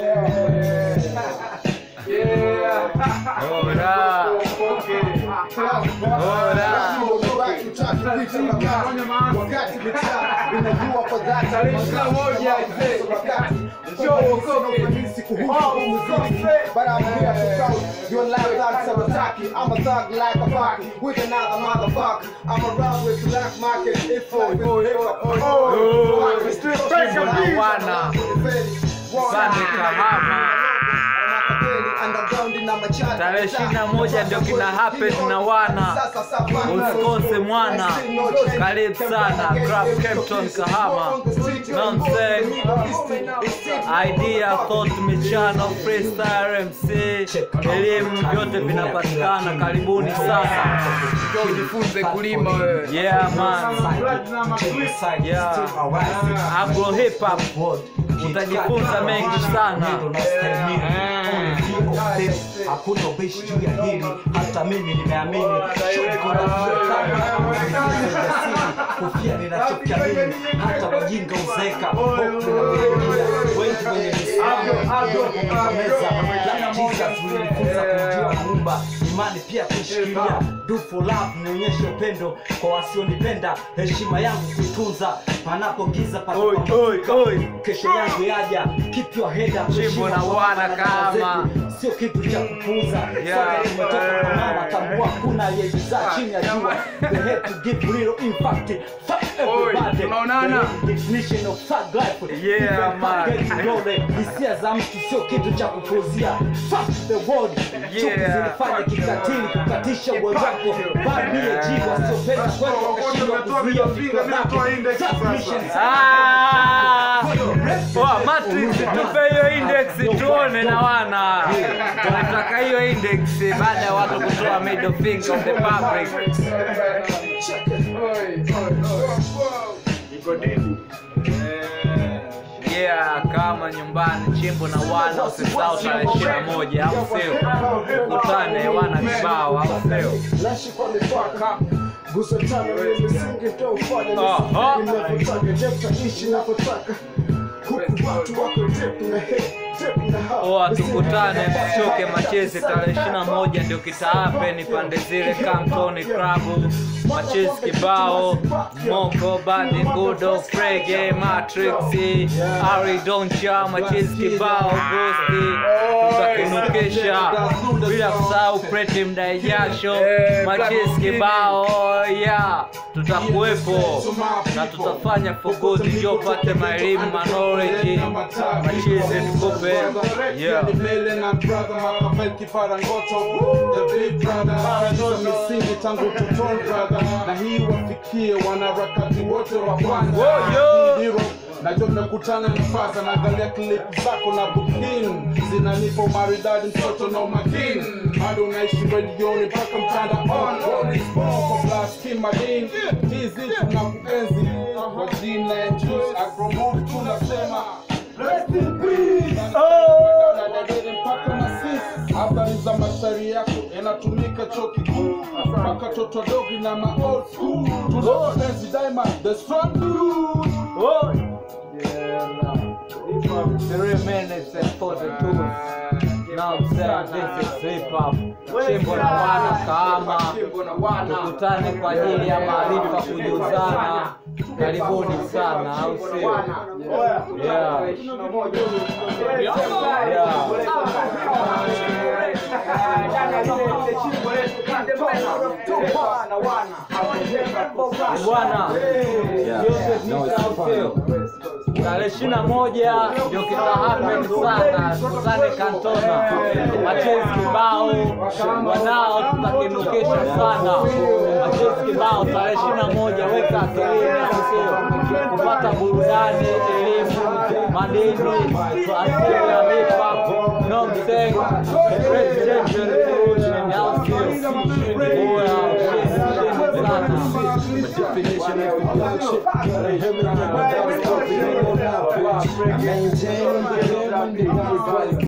But I'm here to tell your life like Sabataki. I'm a thug like a fucky with another motherfucker. I'm around with black market. It's like with hip hop. Sande Kahama. Tarehe ishirini na moja ndio kina happen na wana usikose mwana, karibu sana Grab Campton Kahama, Nonsense idea thought michano freestyle MC elimu vyote vinapatikana, karibuni sana. Jifunze kulima wewe. Yeah man, yeah Agro hip hop utajifunza mengi sana. hakuna ubishi juu ya hili hata mimi nimeamini Shukrani kwa kufia ninachokiamini hata wajinga uzeka hope inakuingia wengi wenye misimamo kukomeza like Jesus ulinifunza kumjua muumba imani pia kushikilia do for love nionyeshe upendo kwa wasionipenda heshima yangu kuitunza panapo giza Oi, oi, oi. kesho yangu yaja keep your head up Chimbo heshima na kwa wana wana kama. zetu sio kitu cha kupuuza Yeah. Sote tumetoka kwa mama tambua kuna aliyejizaa chini ya jua they had to give little impact fuck everybody tunaonana. The definition of thug life Yeah, Even man. forget vidole hisia za mtu sio kitu cha kupuuzia fuck the world chuki Yeah. zilifanya kikatili kukatisha uwezo wako baadie jiwa wasiopenda kweli wakashindwa kuzuia fikra zako Submissions. Ah! Wa, Matrix tupe hiyo index tuone na wana. Tunataka hiyo index baada ya watu kutoa middle finger of the public. Yeah, kama nyumbani chimbo na wana usisahau tarehe ishirini na moja au sio? Ukutane wana kibao au sio? Nashikwa mipaka gusa tano ni misingi ndio ufanye Aha. ninavyotaka jepta ishi navyotaka huku watu wako tep na he tep na ha Oa tukutane msichoke machezi tarehe ishirini na moja ndio kitaape pande zile Kamtoni Club machezi kibao Moko Bandi Ngudo Frege Matrix Ari Doncha machezi kibao Ghosti tutakinukisha bila kusahau Pretty Mdai Jasho machezi kibao ya tutakuwepo na tutafanya for good ndio pate maelimu knowledge machezi tukupe yeah Mbele na brother Machiavelli kiparangoto The big brother Hizo misingi tangu utotoni brother Na hii wafikie wanaharakati wote wa kwanza Woyo! Hero Najua mmekutana na faza naangalia clip zako na bukin zinanipa maridadi mtoto na umakini bado unaishi redioni mpaka mtanda on kwa blast kimadini hizi tunakuenzi kwa jina ya juice agromove tunasema rest in peace mpaka na sisi habari za mashairi yako yanatumika chuo kikuu mpaka toto dogi na ma old school tunaenzi daima the strong dude Oh. Three minutes and 42. Now I'm saying this is hip hop. Chimbo na wana kama tukutane kwa ajili ya maarifa kujuzana. Karibuni sana, au sio? Yeah. Bwana, yote tisa au sio? Tarehe ishirini na moja ndio kita happen sana, tukutane Kantona, machezi kibao wanao, tutakinukisha sana machezi kibao. Tarehe ishirini na moja weka akilini, au sio? Kupata burudani, elimu, madini, asili ya hip hop, nonsense, presidential revolution, au sio? Oya, shit, shit sana. definition of the shit. Gotta hear me, gotta stop it, you know now, bitch. Maintain, get in, everybody.